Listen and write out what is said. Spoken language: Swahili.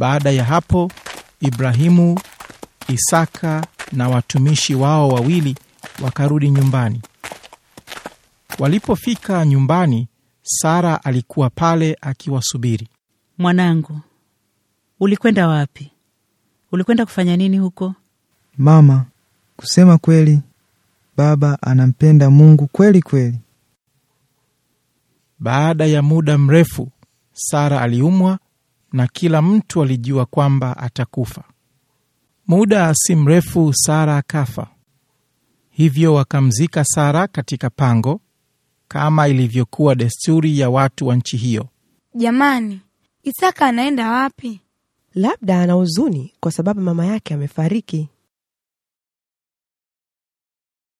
Baada ya hapo, Ibrahimu, Isaka na watumishi wao wawili wakarudi nyumbani. Walipofika nyumbani, Sara alikuwa pale akiwasubiri. Mwanangu, ulikwenda wapi? Ulikwenda kufanya nini huko? Mama, kusema kweli, baba anampenda Mungu kweli kweli. Baada ya muda mrefu, Sara aliumwa na kila mtu alijua kwamba atakufa. Muda si mrefu, Sara akafa. Hivyo wakamzika Sara katika pango kama ilivyokuwa desturi ya watu wa nchi hiyo. Jamani, Isaka anaenda wapi? Labda ana huzuni kwa sababu mama yake amefariki.